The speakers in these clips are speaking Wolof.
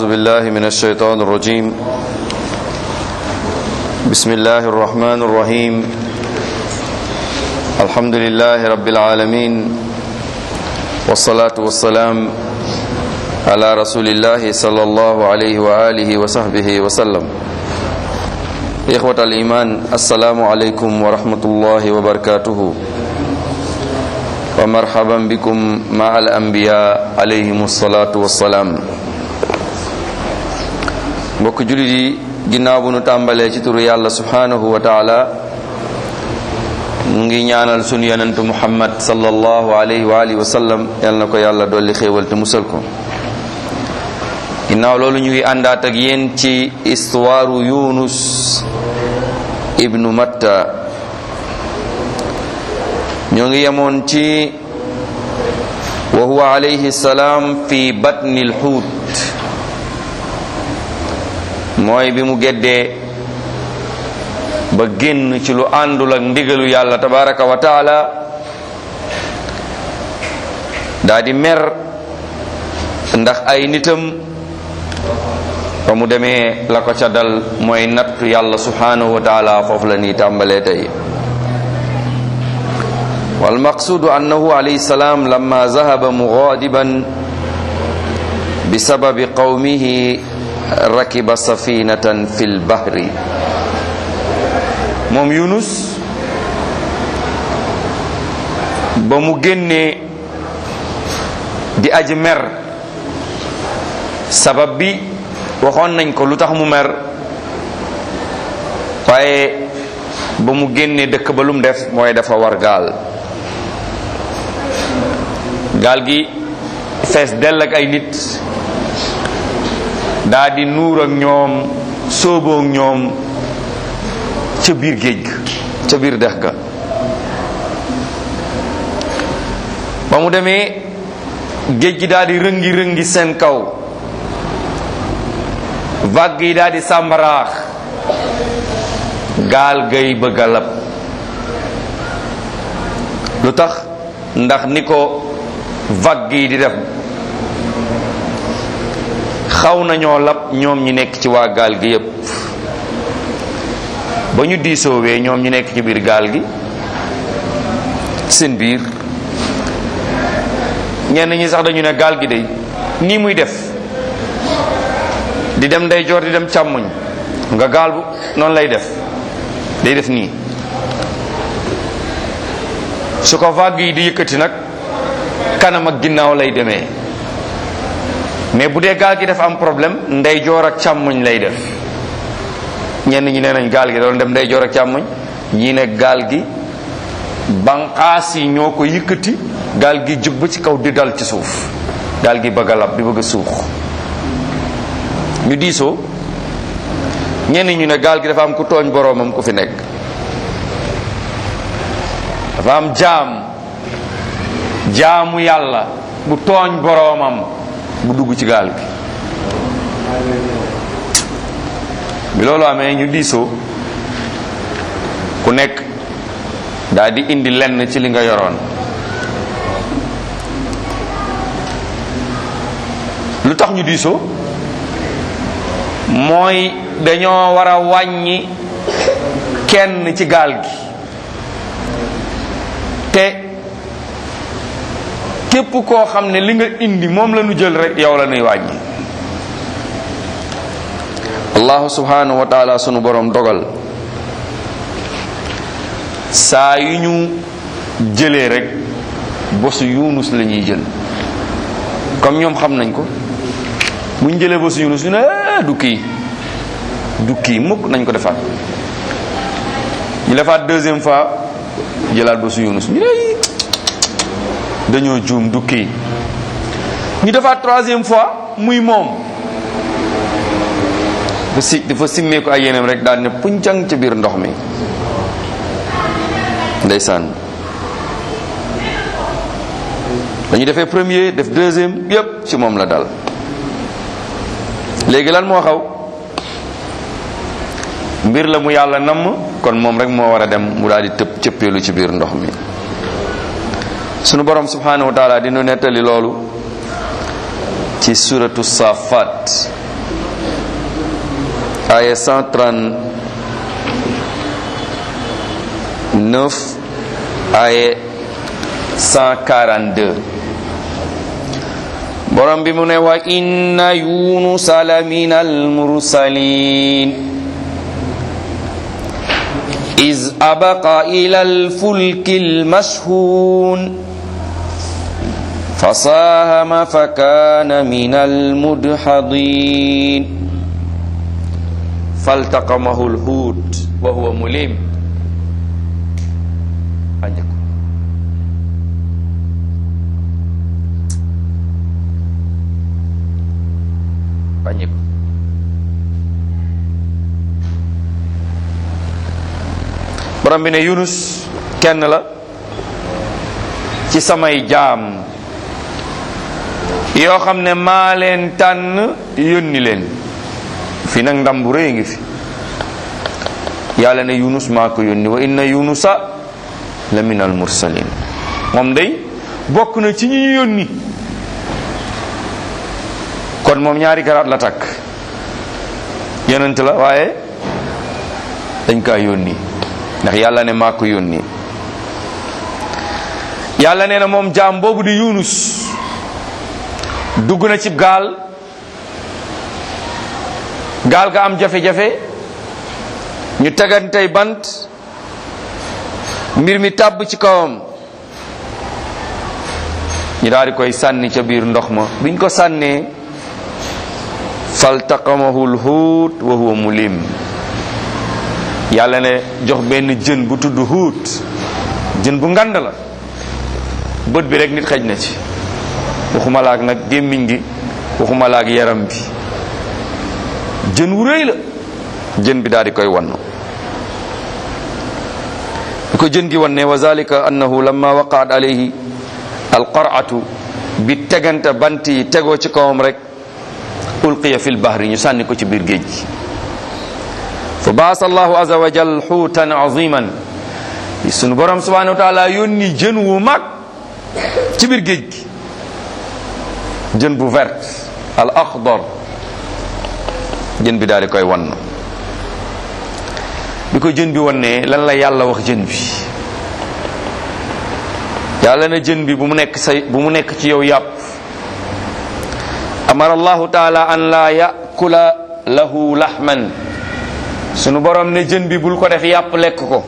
أعوذ بالله من الشيطان الرجيم بسم الله الرحمن الرحيم الحمد لله رب العالمين والصلاة والسلام على رسول الله صلى الله عليه وآله وصحبه وسلم إخوة الإيمان السلام عليكم ورحمة الله وبركاته ومرحبا بكم مع الأنبياء عليهم الصلاة والسلام mbokk jullit yi ginnaaw bu nu tàmbalee ci turu yàlla subhanahu wa taala mu ngi ñaanal sunu yonentu muhammad sallallahu alayhi wa alihi wa sallam yal na ko yàlla dolli xéewal te musal ko ginnaaw loolu ñu ngi àndaat ak yéen ci histoire yunus ibnu matta ñoo ngi yemoon ci wa huwa alayhi salaam fi batni lxuut mooy bi mu geddee ba génn ci lu àndul ak ndigalu yàlla tabaraka wa taala daa di mer ndax ay nitam ba mu demee la ko ca dal mooy nattu yàlla subhanahu wa taala foofu la nii tàmbalee tey والمقصود أنه عليه السلام لما ذهب مغاضبا بسبب قومه ركب سفينة في البحر moom Yunus ba mu génnee di aji mer sabab bi waxoon nañ ko lu tax mu mer waaye ba mu génnee dëkk ba lu mu def mooy dafa war gaal gaal gi fees dell ak ay nit daa di nuur ak ñoom sóoboo ak ñoom ca biir géej ga ca biir dex ga ba mu demee géej gi daal di rëngi rëngi seen kaw vague yi daal di sàmbaraax gaal gay bëgg a lab lu tax ndax ni ko vague yi di def xaw nañoo lab ñoom ñi nekk ci waa gaal gi yépp ba ñu diisoowee ñoom ñu nekk ci biir gaal gi seen biir ñenn ñi sax dañu ne gaal gi day nii muy def di dem ndeyjoor di dem càmmoñ nga gaal bu noonu lay def day def nii su ko vague yi di yëkkati nag kanam ak ginnaaw lay demee mais bu dee gaal gi dafa am problème ndeyjoor ak càmmoñ lay def ñenn ñi nee nañ gaal gi doon dem ndeyjoor ak càmmoñ ñii ne gaal gi banqaas yi ñoo ko yëkkati gaal gi jóg ba ci kaw di dal ci suuf gaal gi bëgg a lab di bëgg a suux ñu diisoo ñenn ñu ne gaal gi dafa am ku tooñ boroomam ku fi nekk dafa am jaam jaamu yàlla bu tooñ boroomam bu dugg ci gaal gi bi loolu amee ñu diisoo ku nekk daal di indi lenn ci li nga yoroon lu tax ñu diisoo mooy dañoo war a wàññi kenn ci gaal gi te képp koo xam ne li nga indi moom la ñu jël rek yow la ñuy wàññi allahu subhanahu wa taala sunu borom dogal saa yu ñu jëlee rek bosu yunus la ñuy jël comme ñoom xam nañ ko bu ñu jëlee bosu yunus ñu ne du kii du kii mukk nañ ko defaat ñu defaat deuxième fois jëlaat bosu yunus ñu ne dañoo juum du kii ñu defaat troisième fois muy moom dafa si dafa simmee ko ay yeneen rek daal ne puncang ca biir ndox mi ndeysaan dañu defee premier def deuxième yépp ci moom la dal léegi lan moo xaw mbir la mu yàlla namm kon moom rek moo war a dem mu daal di tëb cëppeelu ci biir ndox mi sunu borom subhanahu wa taala dinu nettali loolu ci suratu safat aya 139 aya 142 borom bi mu ne wa inna yunusa la min almursalin إذ أبق إلى الفلك المشحون فساهم فكان من المدحضين فالتقمه الحوت وهو مليم Banyak. borom bi ne yunus kenn la ci samay jaam yoo xam ne maa leen tànn yónni leen fi nag ndam bu rëy ngi fi yàlla ne yunus maa ko yónni wa inna yunusa la min al mursalin moom day bokk na ci ñi ñu yónni kon moom ñaari garaat la takk yonent la waaye dañ kaa yónni ndax yàlla ne maa ko yónni yàlla nee na moom jaam boobu di yunus dugg na ci gaal gaal ga am jafe-jafe ñu tegantey bant mbir mi tàbb ci kawam ñu daal di koy sànni ca biir ndox ma biñ ko sànnee faltaqamahu lhuut wa huwa mulim yàlla ne jox benn jën bu tudd huut jën bu ngand la bët bi rek nit xej na ci waxuma laak nag gémmiñ gi waxuma laak yaram bi jën wu rëy la jën bi daal di koy wann bi ko jën gi wanne wa zalika annahu lamma waqaat alayhi alqar'atu bi tegante bant yi tegoo ci kawam rek ulqiya fil bahri ñu sànni ko ci biir géej gi fa baasa allahu aza wa jal xuutan aziman sunu borom subhanahu wa taala yónni jën wu mag ci biir géej gi jën bu vert al axdar jën bi daal di koy wann bi ko jën bi wannee lan la yàlla wax jën bi yàlla na jën bi bu mu nekk say bu mu nekk ci yow yàpp amara allahu taala an la yakula lahu lahman sunu borom ne jën bi bul ko def yàpp lekk ko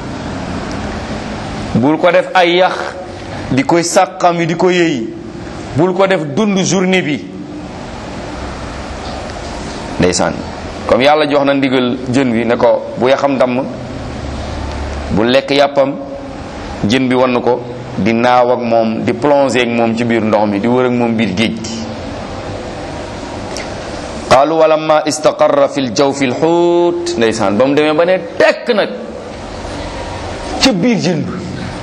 bul ko def ay yax di koy sàqam yi di ko yëy bul ko def dund journée bi ndeysaan comme yàlla jox na ndigal jën bi ne ko bu yaxam damm bu lekk yàppam jën bi wann ko di naaw ak moom di plonger ak moom ci biir ndox mi di wër ak moom biir géej gi qaalu walamma istaqarra fi ljawfi lxuut ndeysaan ba mu demee ba ne tekk nag ca biir jën bi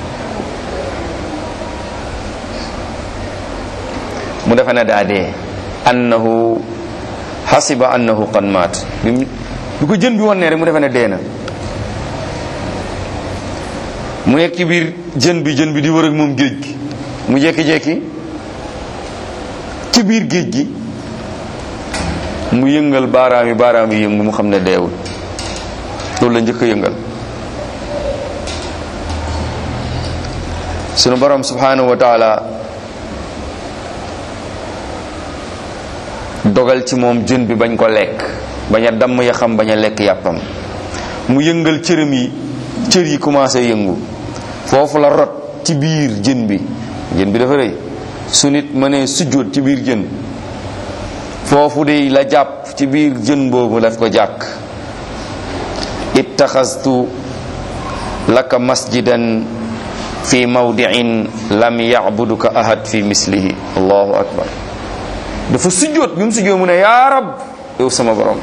mu defe ne daa dee annahu xasiba annahu qad maat bi mu bi ko jën bi wonnee rek mu defe ne dee na mu nekk ci biir jën bi jën bi di wër ak moom géej gi mu jekki-jekki ci biir géej gi mu yëngal baaraam yi baaraam yi yëngu mu xam ne deewul loolu la njëkk a yëngal sunu borom subhanahu wa taala dogal ci moom jën bi bañ ko lekk bañ a damm ya xam bañ a lekk yàppam mu yëngal cërëm yi cër yi commencé yëngu foofu la rot ci biir jën bi jën bi dafa rëy su nit mënee sujjóot ci biir jën foofu de la jàpp ci biir jën boobu daf ko jàkk ittaxastu laka masjidan fi mawdiin lam yacbuduka ahad fi mislihi allahu akbar dafa sujjóot bi mu sujjóot mu ne yaa rab yow sama borom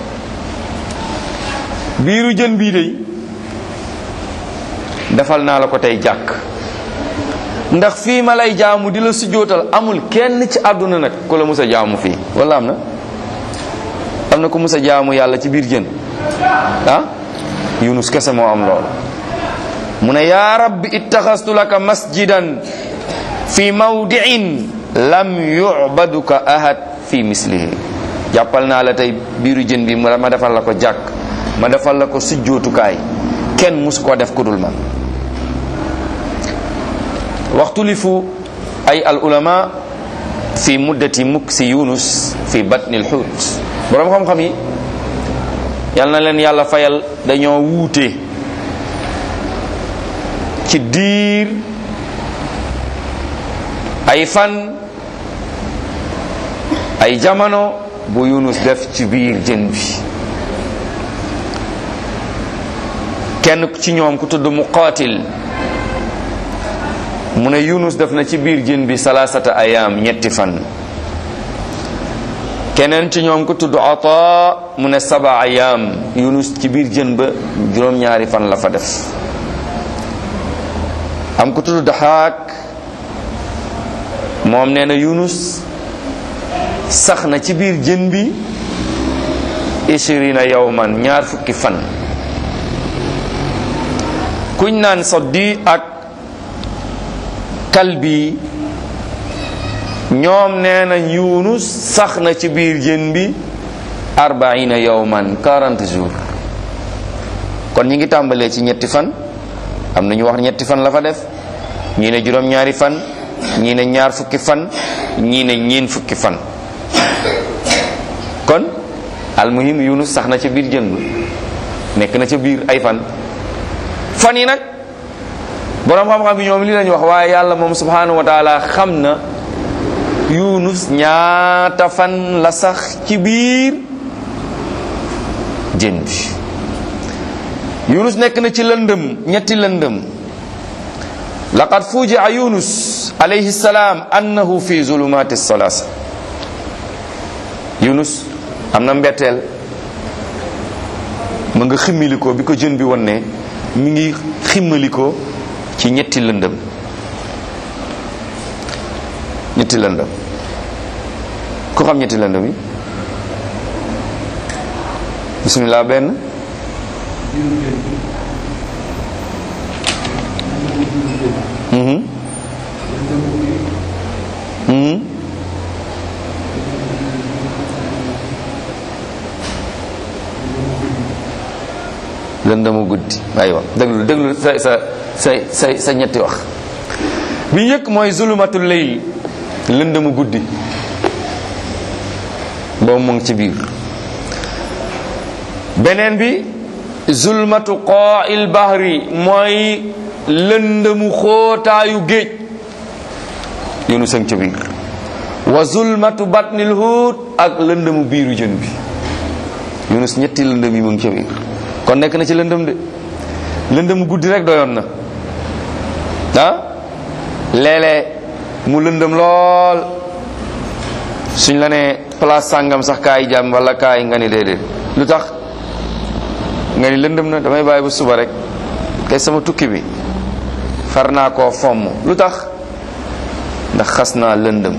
biiru jën bii de defal naa la ko tey jàkk ndax fii ma lay jaamu di la sujjóotal amul kenn ci àdduna nag ku la mus a jaamu fii wala am na am na ku mus a jaamu yàlla ci biir jën ah yunus kese moo am lool mu ne yaa rabbi ittaxastu laka masjidan fi mawdiin lam yubaduka ahad fi mislihi jàppal naa la tey biiru jën bi ma defal la ko jàkk ma defal la ko sujjootukaay kenn mus koo def ku dul man waxtulifu ay al ulama fi muddati muksi yunus fi batni al xuut boroom xam-xam yi yal na leen yàlla fayal dañoo wuute ci diir ay fan ay jamono bu yunus def ci biir jën bi kenn ci ñoom ku tudd muqaatil mu ne yunus def na ci biir jën bi salaasata ayaam ñetti fan keneen ci ñoom ku tudd ata mu ne saba ayaam yunus ci biir jën ba juróom-ñaari fan la fa def am ku tudd daxaak moom nee na yunus sax na ci biir jën bi ishirina yawman ñaar fukki fan kuñ naan soddi ak kalbi ñoom nee na yunus sax na ci biir jën bi arbaina yawman 40 jours kon ñi ngi tàmbalee ci ñetti fan am na ñu wax ñetti fan la fa def ñii ne juróom-ñaari fan ñii ne ñaar fukki fan ñii ne ñeen fukki fan kon almuhim yunus sax na ca biir jën ba nekk na ca biir ay fan fan yi nag boroom xam-xam bi ñoom li lañu wax waaye yàlla moom subhanahu wa taala xam na yunus ñaata fan la sax ci biir jën bi yunus nekk na ci lëndëm ñetti lëndëm laqad fujia yunus alayhi salaam annahu fi zulumati salasa yunus am na mbetteel mu nga ximmilikoo bi ko jën bi won ne mi ngi ximmalikoo ci ñetti lëndëm ñetti lëndëm ku xam ñetti lëndëm yi bismillah benn mhm mhm lëndëmu guddi aywa déglu déglu sa sa sa sa sa ñetti wax bi njëkk mooy zulumatul layl lëndëmu guddi boobu mu ngi ci biir beneen bi zulmatu qaa'il bahri mooy lëndëmu xootaayu géej yunu sëng ca biir wa zulmatu batnil huut ak lëndëmu biiru jën bi yunus ñetti lëndëm yi mu ngi ca biir kon nekk na ci lëndëm de lëndëm guddi rek doyoon na ah léeg-léeg mu lëndëm lool suñ la nee place sàngam sax kaay jàmm wala kaay nga ni déedéet lu tax nga ni lëndëm na damay bàyyi ba suba rek kay sama tukki bi far naa koo fomm lu tax ndax xas naa lëndëm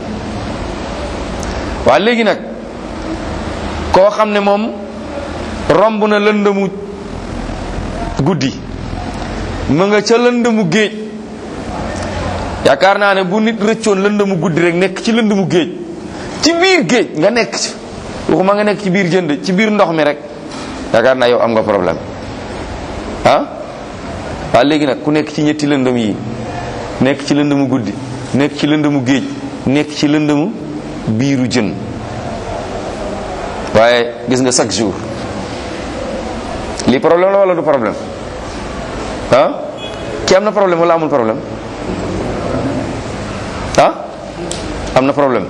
waa léegi nag koo xam ne moom romb na lëndëmu guddi mu nga ca lëndëmu géej yaakaar naa ne bu nit rëccoon lëndëmu guddi rek nekk ci lëndëmu géej ci biir géej nga nekk ci waxuma nga nekk ci biir jënd ci biir ndox mi rek yaakaar naa yow am nga problème ah waa léegi nag ku nekk ci ñetti lëndëm yi nekk ci lëndëmu guddi nekk ci lëndëmu géej nekk ci lëndëmu biiru jën waaye gis nga chaque jour lii problème la wala du problème ah ki am na problème wala amul problème ah am na problème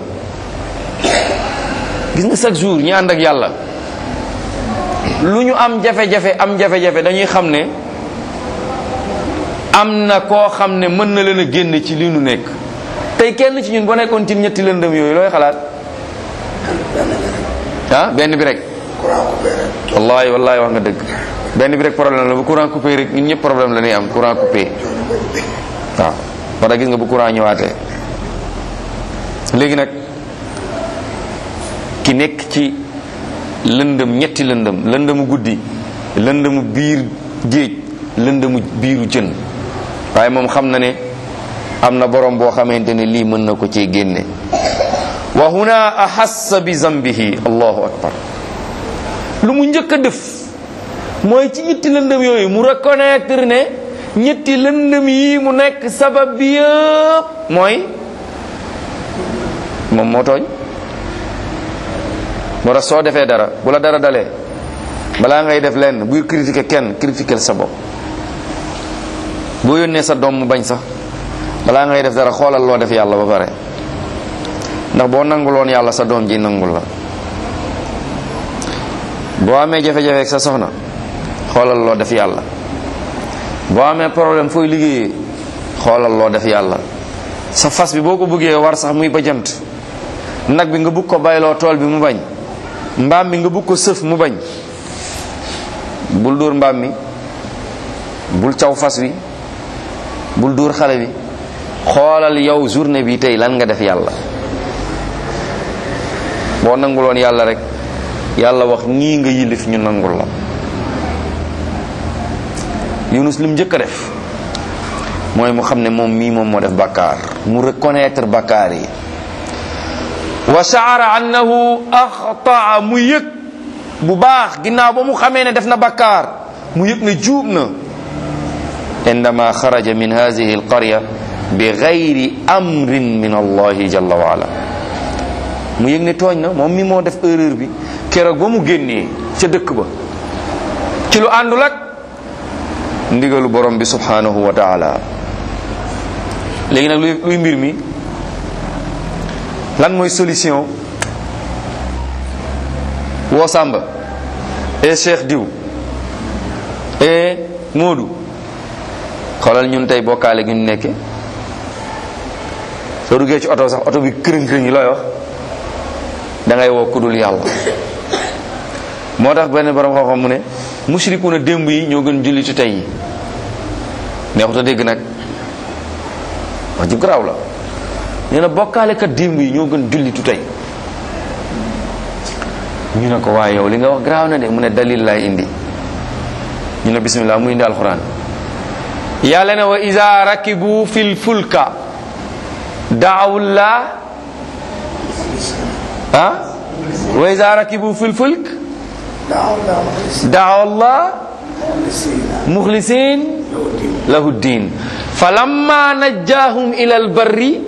gis nga chaque jour ñi ànd ak yàlla lu ñu am jafe-jafe am jafe-jafe dañuy xam ne am na koo xam ne mën na leen a génn ci li nu nekk tey kenn ci ñun boo nekkoon ci ñetti lëndëm yooyu looy xalaat ah benn bi rek wallahi wallahi wax nga dëgg benn bi rek problème la bu courant coupé rek ñun ñëpp problème la ñuy am courant coupé waaw parce que gis nga bu courant ñëwaatee léegi nag ki nekk ci lëndëm ñetti lëndëm lëndëmu guddi lëndëmu biir géej lëndëmu biiru jën waaye moom xam na ne am na borom boo xamante ne lii mën na ko cee génne wa huna ahassa bi zambihi allahu akbar lu mu njëkk a def mooy ci ñetti lëndëm yooyu mu reconnaître ne ñetti lëndëm yi mu nekk sabab bi yëpp mooy moom moo tooñ moo tax soo defee dara bu la dara dalee balaa ngay def lenn buy critiquer kenn critiquer sa bopp boo yónnee sa doom mu bañ sax balaa ngay def dara xoolal loo def yàlla ba pare ndax boo nanguloon yàlla sa doom ji nangul la boo amee jafe-jafe ak sa soxna xoolal loo def yàlla boo amee problème fooy liggéeyee xoolal loo def yàlla sa fas bi boo ko bëggee war sax muy bajant nag bi nga bugg ko bayloo tool bi mu bañ mbaam mi nga bugg ko sëf mu bañ bul dóor mbaam mi bul caw fas wi bul dóor xale bi xoolal yow journée bi tey lan nga def yàlla boo nanguloon yàlla rek yàlla wax ñii nga yilif ñu nangul la yunus lim njëkk a def mooy mu xam ne moom mii moom moo def bakkaar mu reconnaître bakkaar yi wa shaara annahu axtaa mu yëg bu baax ginnaaw ba mu xamee ne def na bakkaar mu yëg ne juub na indama xaraja min hadihi alqarya bi gayri amrin min allahi jalla wa ala mu yëg ne tooñ na moom mi moo def erreur bi keroog ba mu génnee ca dëkk ba ci lu àndul ak ndigalu borom bi subhanahu wa taala léegi nag luy luy mbir mi lan mooy solution woo Samba e Cheikh diw e Moodu xoolal ñun tey bokkaale gi ñu nekke soo duggee ci oto sax oto bi kërëng kërëng yi looy wax da ngay woo kudul yàlla moo tax benn borom xam-xam mu ne mushrikuna démb yi ñoo gën jullitu tey yi neexuta dégg nag wax ju garaaw la nee na bokkaalekat démb yi ñoo gën jullitu tey ñu ne ko waaye yow li nga wax garaaw na de mu ne dalil laay indi ñu ne bismillah mu indi alquran yàlla ne wa iza rakibu fil fulka daawullah ah wa iza rakibu fil fulk daaw allah muxlisin lahu ddin falamma najjahum ila albarri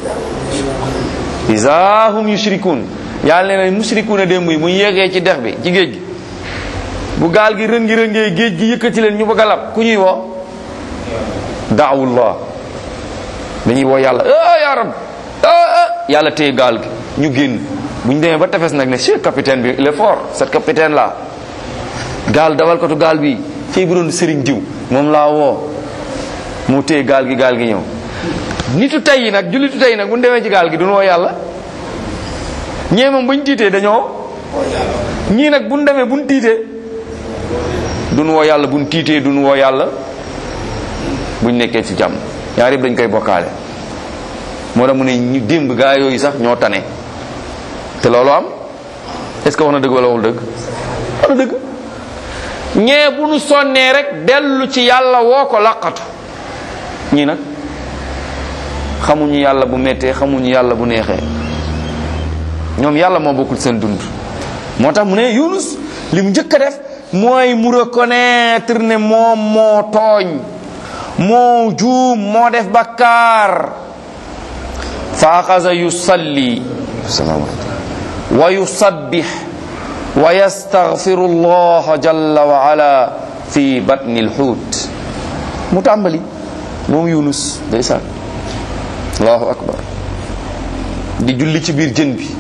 iza hum yushrikun yàlla nee na mushrikuuna démb yi mu yéegee ci dex bi ci géej gi bu gaal gi rëngi rëngee géej gi yëkkati leen ñu bëgg a lab ku ñuy woo daawullah dañuy woo yàlla ah ya rab ah yàlla téye gaal gi ñu génn bu ñu demee ba tefes nag ne chef capitaine bi il est fort cet capitaine là gaal dawalkatu gaal bi fii bu doon sëriñ diw moom laa woo mu téye gaal gi gaal gi ñëw nitu tey yi nag jullitu tey yi nag bu ñu demee ci gaal gi duñu woo yàlla ñee moom bu ñu tiitee dañoo ñii nag bu ñu demee bu ñu tiitee duñu woo yàlla bu ñu tiitee duñu woo yàlla bu ñu nekkee ci jàmm ñaar yëpp dañ koy bokkaale moo tax mu ne ñu démb gaa yooyu sax ñoo tane te loolu am est-ce que wax na dëgg wala waxul dëgg wax na dëgg ñee bu nu sonnee rek dellu ci yàlla woo ko laqatu ñii nag xamuñu yàlla bu méttee xamuñu yàlla bu neexee ñoom yàlla moo bokkul seen dund moo tax mu ne Yunus li mu njëkk a def mooy mu reconnaître ne moom moo tooñ moo juum moo def bakkaar fa axasa yusalli wa yusabbih wa yastaghfiru allah jalla wa ala fi batni alxuut mu tàmbali moom Yunus ndeysaan allahu akbar di julli ci biir jën bi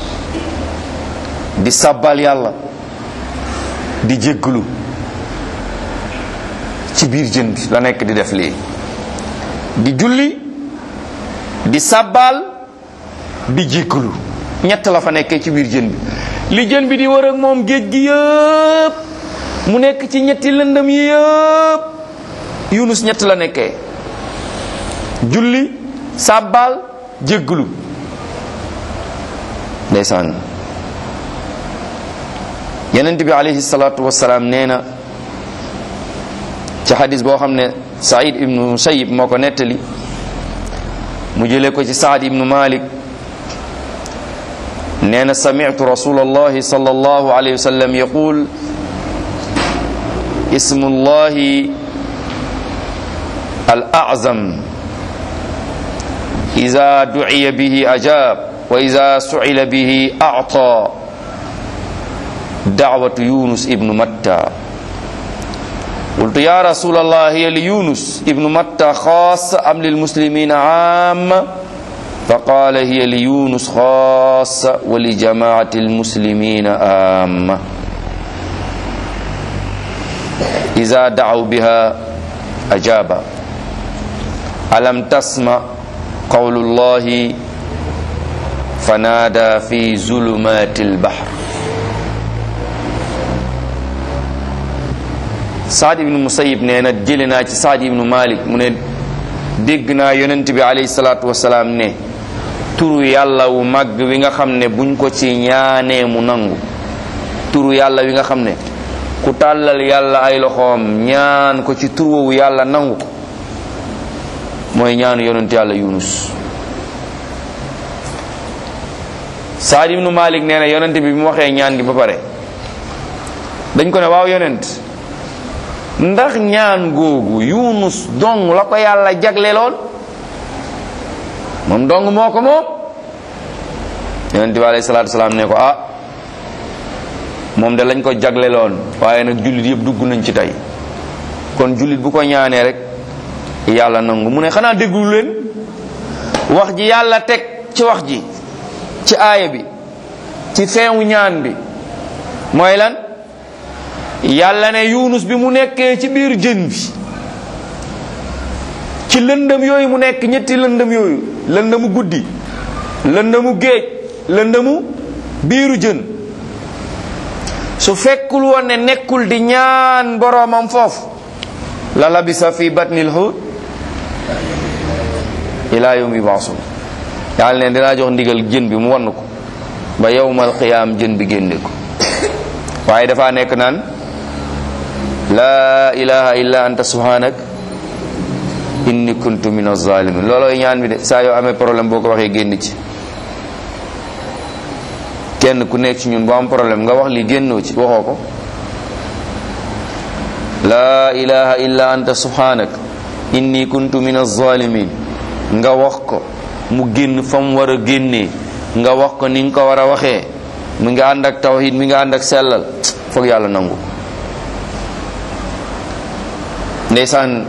di sabbal yàlla di jégglu ci biir jën bi la nekk di def lii di julli di sabbal di jégglu ñett la fa nekkee ci biir jën bi li jën bi di wër ak moom géej gi yëpp mu nekk ci ñetti lëndëm yi yëpp Yunus ñett la nekkee julli sabbal jégglu ndeysaan yenent bi alayhi salatu wasalaam nee na ci xadis boo xam ne said ibnu musayib moo ko nettali mu jëlee ko ci saad ibnu malik nee na samitu rasul allahi sal allahu alayhi wa sallam yaqul ismu llahi al azam ida duciya bihi ajab wa ida sucila bihi acta dacwatu yunus ibnu matta قلت يا رسول الله هي ليونس ابن متى خاص أم للمسلمين عام فقال هي ليونس خاص ولجماعة المسلمين عامة إذا دعوا بها أجاب ألم تسمع قول الله فنادى في ظلمات البحر saad ibnu musayib nee na jële naa ci saad ibnu malik mu ne dégg naa yonent bi alayhi salaatu wasalaam ne turu yàlla wu màgg wi nga xam ne buñ ko ci ñaanee mu nangu turu yàlla wi nga xam ne ku tàllal yàlla ay loxoom ñaan ko ci tur woowu yàlla nangu ko mooy ñaanu yonent yàlla yunus saad ibnu malik nee na yonent bi bi mu waxee ñaan gi ba pare dañ ko ne waaw yonent ndax ñaan googu yunus dong la ko yàlla jagleloon moom dong moo ko moom yonent bi alayhi salaatu salaam ne ko ah moom de lañ ko jagleloon waaye nag jullit yëpp dugg nañ ci tey kon jullit bu ko ñaanee rek yàlla nangu mu ne xanaa déglu leen wax ji yàlla teg ci wax ji ci aaya bi ci feewu ñaan bi mooy lan yàlla ne yunus bi mu nekkee ci biir jën bi ci lëndëm yooyu mu nekk ñetti lëndëm yooyu lëndëmu guddi lëndëmu géej lëndëmu biiru jën su fekkul woon ne nekkul di ñaan boroomam foofu la labisa fi batnil hut ila yawmi baasun yàlla ne dinaa jox ndigal jën bi mu wann ko ba yawmal qiyaam jën bi génne ko waaye dafa nekk naan laa ilaha illa anta subhanak inni kuntu min azalimin loolooy ñaan bi de saa yoo amee problème boo ko waxee génn ci kenn ku nekk ci ñun boo am problème nga wax li génnoo ci waxoo ko laa ilaha illa anta subhanak inni kuntu min azalimin nga wax ko mu génn fa mu war a génnee nga wax ko ni nga ko war a waxee mi nga ànd ak tawhid mi nga ànd ak sellal foog yàlla nangu ndeysaan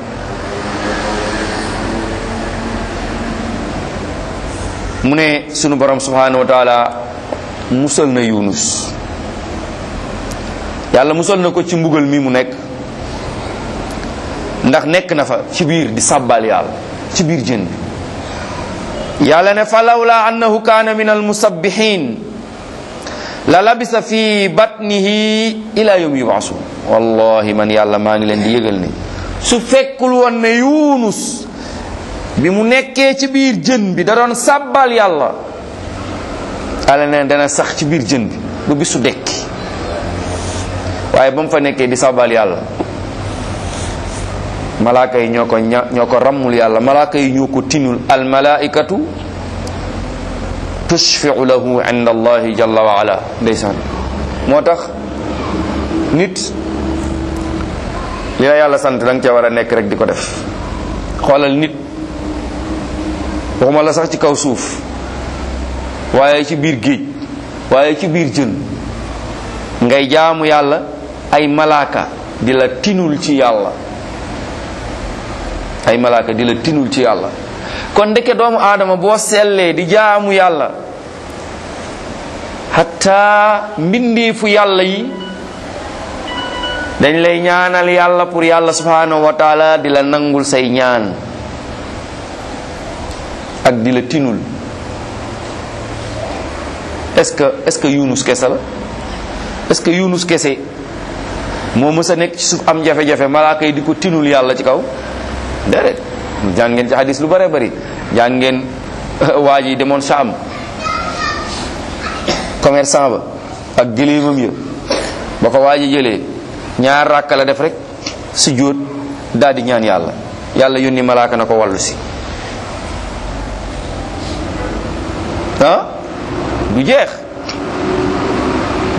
mu ne sunu borom subhanahu wa taala musal na yunus yàlla musal na ko ci mbugal mi mu nekk ndax nekk na fa ci biir di sàbbal yàlla ci biir jën bi yàlla ne fa lawla annahu kaana min almusabbihin la labisa fi batnihi ila yawmi yubasun wallahi man yàlla maa ngi leen di yëgal ne su fekkul woon ne yunus bi mu nekkee ci biir jën bi da doon sàbbal yàlla yàlla ne dana sax ci biir jën bi ba bisu dekki waaye ba mu fa nekkee di sàbbal yàlla malaaka yi ñoo ko ña ñoo ko rammul yàlla malaaka yi ñoo ko tinul al malaikatu tushfiu lahu inda allahi jalla wa ala ndeysaan moo tax nit li la yàlla sant da nga ca war a nekk rek di ko def xoolal nit waxuma la sax ci kaw suuf waaye ci biir géej waaye ci biir jën ngay jaamu yàlla ay malaaka di la tinul ci yàlla ay malaaka di la tinul ci yàlla kon ndeke doomu aadama boo sellee di jaamu yàlla hatta mbindeefu yàlla yi dañ lay ñaanal yàlla pour yàlla subhanahu wa taala di la nangul say ñaan ak di la tinul est-ce que est-ce que yunus kese la est-ce que yunus kese moo mës a nekk ci suuf am jafe-jafe malaaka yi di ko tinul yàlla ci kaw déedéet jàng ngeen ci hadis lu bare bari jàng ngeen waa ji demoon Saam commerçant ba ak gëléemam ya ba ko waa ji jëlee ñaar ràkk la def rek su jóot daal di ñaan yàlla yàlla yónni malaaka na ko wàllu si ah du jeex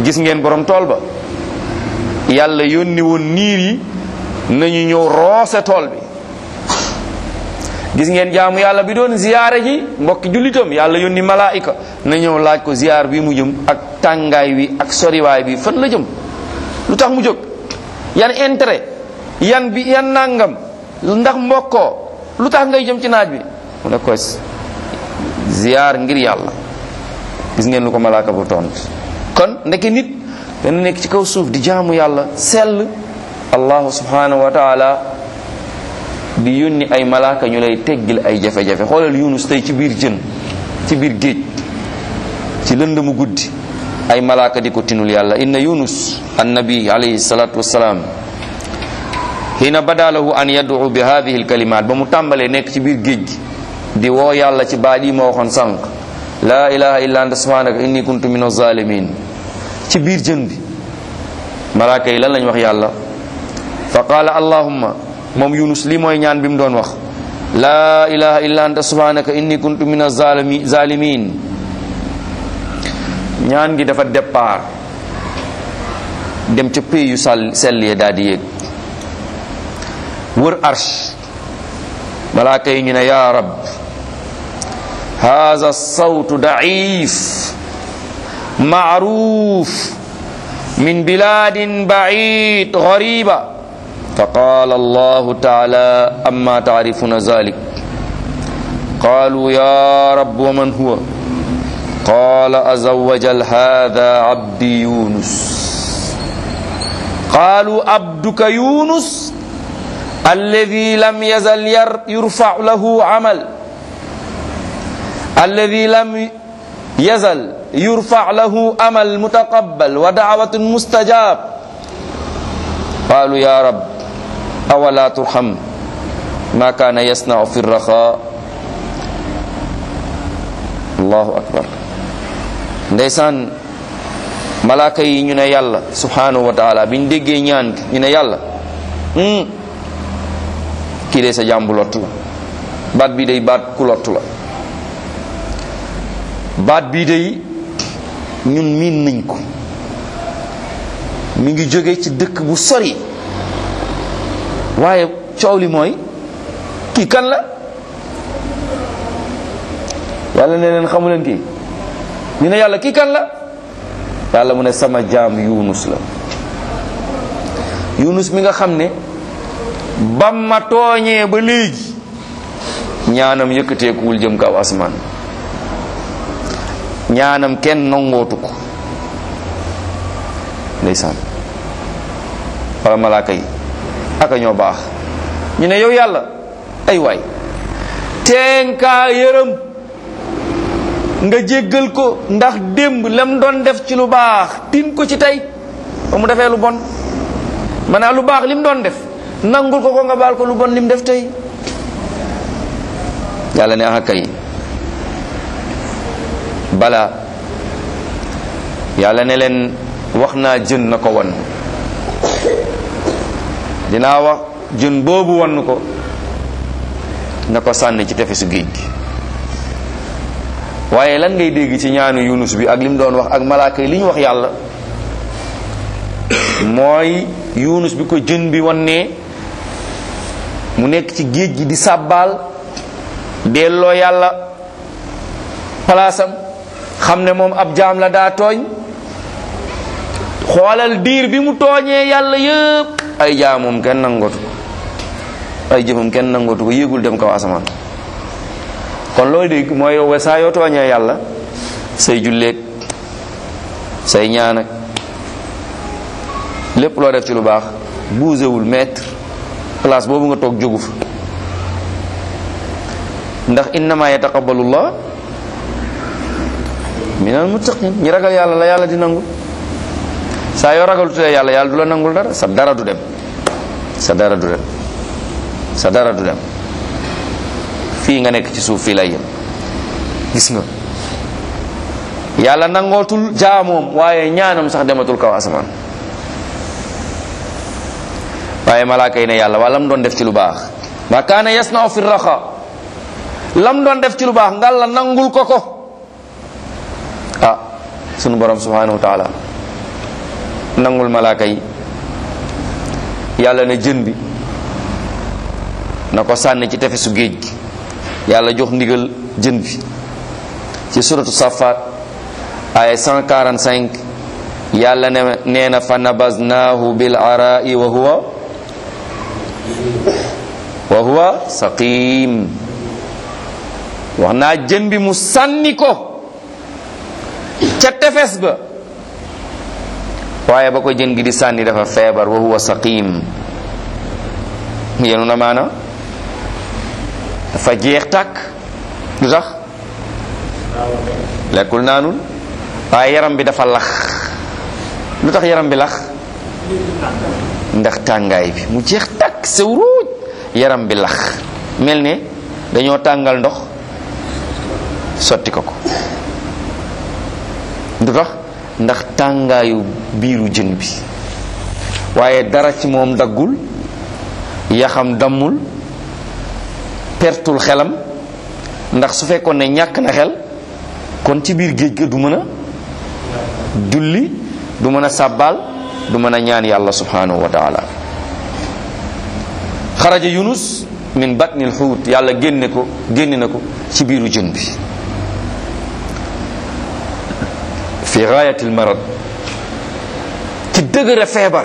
gis ngeen borom tool ba yàlla yónni woon niir yi nañu ñëw roose tool bi gis ngeen jaamu yàlla bi doon ziyaare ji mbokki jullitam yàlla yónni malaayika na ñëw laaj ko ziyaar bi mu jëm ak tàngaay wi ak soriwaay bi fan la jëm lu tax mu jóg yan intérêt yan bi yan nangam ndax mbokkoo lu tax ngay jëm ci naaj bi mu ne ko ziyaar ngir yàlla gis ngeen lu ko malaaka bu tont kon ndeke nit dana nekk ci kaw suuf di jaamu yàlla sell allahu subhanahu wa taala di yónni ay malaaka ñu lay teggil ay jafe-jafe xoolal yunus tey ci biir jën ci biir géej ci lëndëmu guddi ay malaaka di ko tinul yàlla inna yunus annabi alayhi salatu wassalaam hina bada lahu an yad'u bi hadhihi alkalimat ba mu tàmbalee nekk ci biir géej gi di woo yàlla ci baat yi ma waxoon sànq la ilaha illa anta subhanaka inni kuntu min az-zalimin ci biir jën bi malaaka yi lan lañ wax yàlla fa qaala allahumma moom yunus li mooy ñaan bi mu doon wax la ilaha illa anta subhanaka inni kuntu min az-zalimin ñaan gi dafa départ dem ca pays yu sall sell ya daal di yéeg wër arsh malaaka yi ñu ne ya rab هذا الصوت ضعيف معروف من بلاد بعيد غريبة فقال الله تعالى أما تعرفون ذلك قالوا يا رب ومن هو قال عز وجل هذا عبدي يونس قالوا عبدك يونس الذي لم يزل يرفع له عمل الذي لم يزل يرفع له أمل متقبل ودعوة مستجاب قالوا يا رب أولا ترحم ما كان يصنع في الرخاء الله أكبر ndeysaan malaaka yi ñu ne yàlla subhanahu wa taala biñ déggee ñaan gi ñu ne yàlla kii de sa jàmbu lottu la baat bi day baat ku lottu la baat bii day ñun miin nañ ko mi ngi jóge ci dëkk bu sori waaye coow li mooy kii kan la yàlla ne leen xamu leen kii ñu ne yàlla kii kan la yàlla mu ne sama jaam yunus la yunus mi nga xam ne ba ma tooñee ba léegi ñaanam yëkkateekuwul jëm kaw asmaan ñaanam kenn nangootu ko ndeysaan wala malaaka yi aka ñoo baax ñu ne yow yàlla ay waay teenkaa yërëm nga jéggal ko ndax démb lam doon def ci lu baax tin ko ci tey ba mu defee lu bon maanaam lu baax lim doon def nangul ko ko nga baal ko lu bon lim def tey yàlla ne aka kay bala yàlla ne leen wax naa jën na ko wan dinaa wax jën boobu wan ko na ko sànni ci tefesu géej gi waaye lan ngay dégg ci ñaanu yunus bi ak li mu doon wax ak malaaka yi li ñu wax yàlla mooy yunus bi ko jën bi wan ne mu nekk ci géej gi di sàbbaal delloo yàlla palaasam xam ne moom ab jaam la daa tooñ xoolal diir bi mu tooñee yàlla yëpp ay jaamum kenn nangootu ko ay jëfam kenn nangootu ko yéegul dem kaw asamaan kon looy dégg mooy yow saa yoo tooñee yàlla say julleeg say ñaan ak lépp loo def ci lu baax buusewul mètre place boobu nga toog jógu fa ndax innama yataqabbalullah minal muttaqin ñi ragal yàlla la yàlla di nangu saa yoo ragalutee yàlla yàlla du la nangul dara sa dara du dem sa dara du dem sa dara du dem fii nga nekk ci suuf fii lay yem gis nga yàlla nangootul jaamoom waaye ñaanam sax dematul kaw asamaan waaye malaaka yi ne yàlla waa lam doon def ci lu baax ma kaana yasnau fi raxa lam doon def ci lu baax ngal la nangul ko ko ah sunu borom subhanahu wa taala nangul malaaka yi yàlla ne jën bi na ko sànni ci tefesu géej gi yàlla jox ndigal jën bi ci suratu safaat aya 145 yàlla ne nee na fa nabaznaahu bil arai wa huwa wa huwa saqim wax naa jën bi mu sànni ko ca tefes ba waaye ba ko jën gi di sànni dafa feebar wa huwa saqim yenu na maana dafa jeex tàkk lu tax lekkul naanul waaye yaram bi dafa lax lu tax yaram bi lax ndax tàngaay bi mu jeex tàkk sew ruuj yaram bi lax mel ne dañoo tàngal ndox sotti ko ko lu tax ndax tàngaayu biiru jën bi waaye dara ci moom daggul yaxam dammul pertul xelam ndax su fekkoon ne ñàkk na xel kon ci biir géej ga du mën a julli du mën a sàbbaal du mën a ñaan yàlla subhanahu wa taala xaraja yunus min batnil xuut yàlla génne ko génne na ko ci biiru jën bi fi gaayatil marad ci dëgëra feebar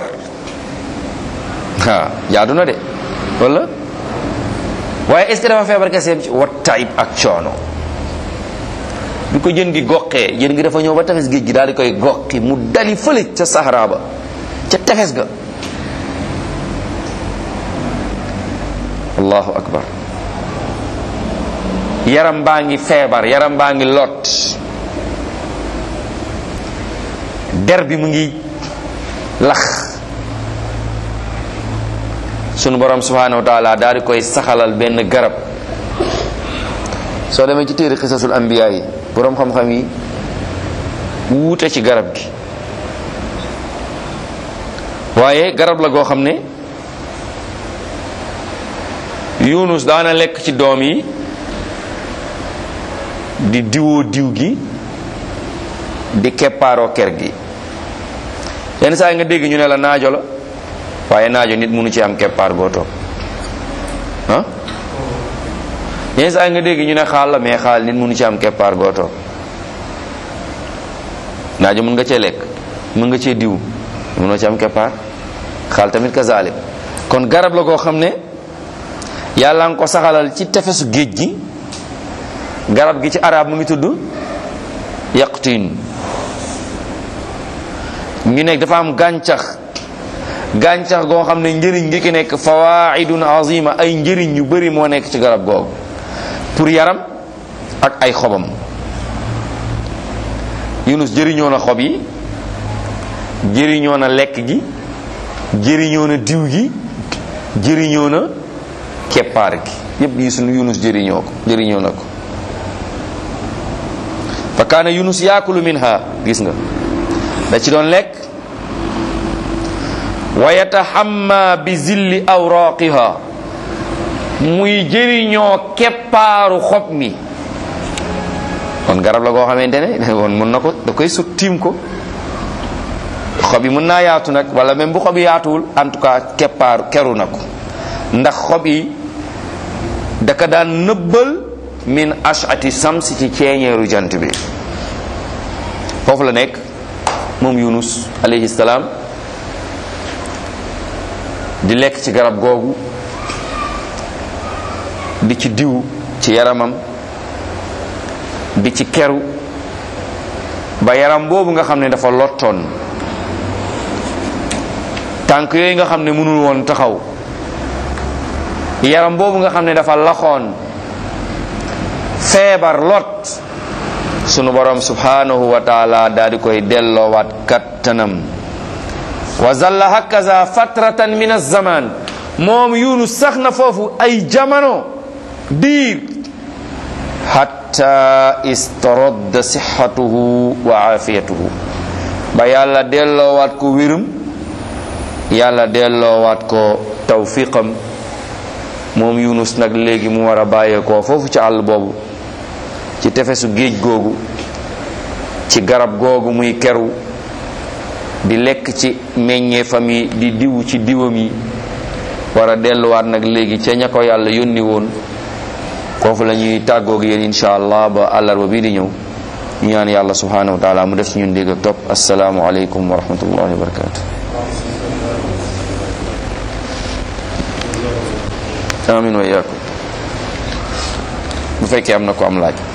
ah jaadu na de wala waaye est ce que dafa feebar kese ci wat taib ak coono bi ko jën gi goqee jën gi dafa ñëw ba tefes géej gi daal di koy goqi mu dali fële ca Sahara ba ca tefes ga allahu akbar yaram baa ngi feebar yaram baa ngi lot der bi mu ngi lax sunu borom subhanahu wa taala daal di koy saxalal benn garab soo demee ci téere xisasul anbiya yi borom xam-xam yi wuute ci garab gi waaye garab la goo xam ne yunus daana lekk ci doom yi di diwoo diw gi di keppaaroo ker gi yenn saa yi nga dégg ñu ne la naajo la waaye naajo nit mënu ci am keppaar goo toog ah yenn saa yi nga dégg ñu ne xaal la mais xaal nit mënu ci am keppaar goo toog naajo mën nga cee lekk mën nga cee diw mënoo ci am keppaar xaal tamit kazalik kon garab la goo xam ne yàlla nga ko saxalal ci tefesu géej gi garab gi ci arab mu ngi tudd yaqtin ñu nekk dafa am gàncax gàncax goo xam ne njëriñ gi ki nekk fawaidun azima ay njëriñ yu bari moo nekk ci garab googu pour yaram ak ay xobam yunus jëriñoo na xob yi jëriñoo na lekk gi jëriñoo na diw gi jëriñoo na keppaar gi yépp yi sunu yunus jëriñoo ko jëriñoo na ko fa kaana yunus yaakulu minha gis nga da ci doon lekk wa yatahamma bi zilli awraqiha muy jëriñoo keppaaru xob mi kon garab la goo xamante ne woon mën na ko da koy sut tiim ko xob yi mën naa yaatu nag wala même bu xob yi yaatuwul en tout cas keppaaru keru na ko ndax xob yi daka daan nëbbal min ashati samsi ci ceeñeeru jant bi foofu la nekk moom yunus alayhi salaam di lekk ci garab googu di ci diw ci yaramam di ci keru ba yaram boobu nga xam ne dafa lottoon tànk yooyu nga xam ne mënul woon taxaw yaram boobu nga xam ne dafa laxoon feebar lot sunu borom subhanahu wa taala daal di koy delloowaat kattanam wa zalla hakaza fatratan min az-zaman moom yunus sax na foofu ay jamono diir hatta istaradda sihhatuhu wa afiyatuhu ba yàlla delloowaat ko wérum yàlla delloowaat ko tawfiqam moom yunus nag léegi mu war a bàyyeekoo foofu ci àll boobu ci tefesu géej googu ci garab googu muy keru di lekk ci meññeefam yi di diw ci diwam yi war a delluwaat nag léegi ca ña ko yàlla yónni woon foofu la ñuy tàggoog yéen insha allah ba àllarba bii di ñëw ñu ñaan yàlla subhanahu wa taala mu def ci ñun dégg ak topp asalaamu aleykum wa rahmatullahi wa barakatu amin wa iyaakum bu fekkee am na ko am laaj